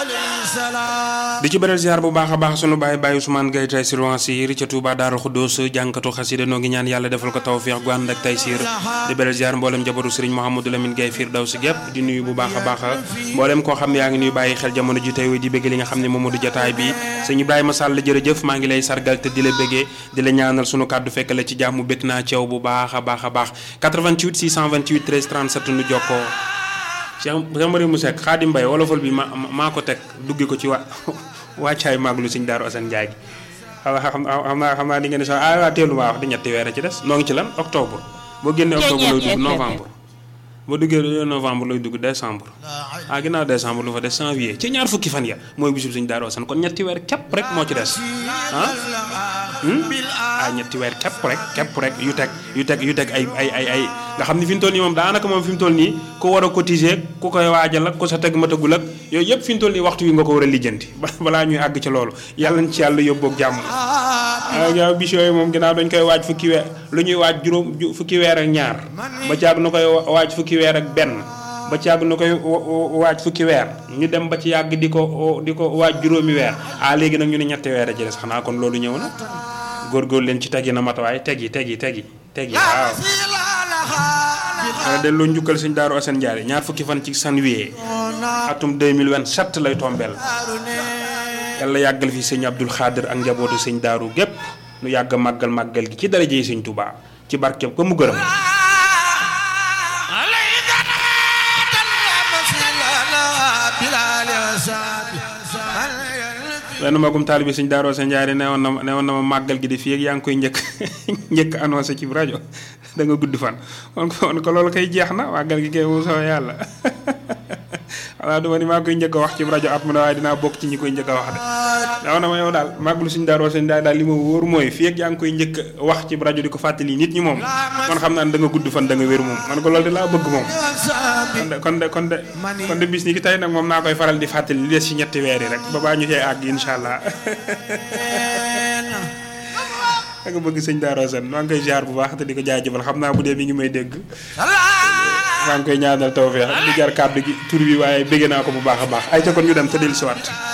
di ci beral ziar bu baax a baax sunu baay baay Ousmane Gaye Taysiir Wansir ca Touba Daaru Xuddoos jànkatu xasida noo ngi ñaan yàlla defal ko tawfiix gu ànd ak Taysiir di beral ziar mboolem jabaru Sëriñ Mouhamadou Lamine Gaye Firdawsi gépp di nuyu bu baax a baax mboolem koo xam ne yaa ngi nuyu bàyyi xel jamono ji tey di bëgg li nga xam ne moom moo di jotaay bi sëñ Ibrahima Sall jërëjëf maa ngi lay sargal te di la bëggee di la ñaanal sunu kàddu fekk la ci jàmm bëgg naa ceew bu baax a baax a baax 88 628 13 37 nu jokkoo Cheikh Cheikh Marie mu Seck Xaadim Mbaye wolofal bi ma maa ko teg dugge ko ci wa wàccaay maaglu sëñ Daaru Asan Njaay gi xam xam naa xam naa di ngeen di sax ah waa teelu maa wax di ñetti weer a ci des noo ngi ci lan octobre boo génnee octobre lay dugg novembre boo duggee novembre lay dugg décembre ah ginnaaw décembre lu fa des janvier ci ñaar fukki fan ya mooy bisub sëñ Daaru Asan kon ñetti weer képp rek moo ci des ah ah ñetti weer képp rek képp rek yu teg yu teg yu teg ay ay ay ay nga xam ni fi mu toll nii moom daanaka moom fi mu toll nii ku war a cotiser ku koy waajal ak ku sa teg matagul ak yooyu yëpp fi mu toll nii waxtu wi nga ko war a lijjanti balaa ñuy àgg ci loolu yàlla nañ ci yàlla yóbboog jàmm yow bis yooyu moom ginnaaw dañ koy waaj fukki weer lu ñuy waaj juróom fukki weer ak ñaar ba caag na koy waaj fukki weer ak benn ba ci yàgg na koy waaj fukki weer ñu dem ba ci yàgg di ko di ko waaj juróomi weer ah léegi nag ñu ne ñetti weer a ci des xanaa kon loolu ñëw na góorgóor leen ci tegi na matawaay tegi tegi tegi tegi waaw wala delloo njukkal sëñ Daaru Asan Njaay ñaar fukki fan ci janvier atum 2027 lay tombeel yàlla yàggal fi sëñ Abdul Xaadir ak njabootu sëñ Daaru gépp nu yàgg màggal màggal gi ci daraje yi sëñ Tuubaa ci barkeb ko mu gërëm benn magum taalibe sëñ Daaru Asan Njaay ne woon na ma ne woon na ma màggal gi di fii ak yaa ngi koy njëkk njëkk annoncé ci rajo da nga gudd fan kon ko loolu koy jeex na màggal gi kay mu soo yàlla xanaa duma ni maa koy njëkk a wax ci rajo at mu ne waaye dinaa bokk ci ñi koy njëkk a wax de daaw na ma yow daal màggalu sëñ Daaru Asan Njaay daal li ma wóor mooy fii ak yaa ngi koy njëkk a wax ci rajo di ko fàttali nit ñi moom man xam naa ne da nga gudd fan da nga wér moom man ko loolu de laa bëgg moom kon de kon de kon de bis ni ki tey nag moom naa koy faral di fàttali li des ci ñetti weer yi rek ba baa ñu cee àgg incha allah da nga bëgg sëñ Daaru Asan maa ngi koy ziar bu baax te di ko jaajëfal xam naa bu dee mi ngi may dégg maa ngi koy ñaanal tawfeex di jar kàddu gi tur bi waaye bëgg naa ko bu baax a baax ay ca kon ñu dem te dellusiwaat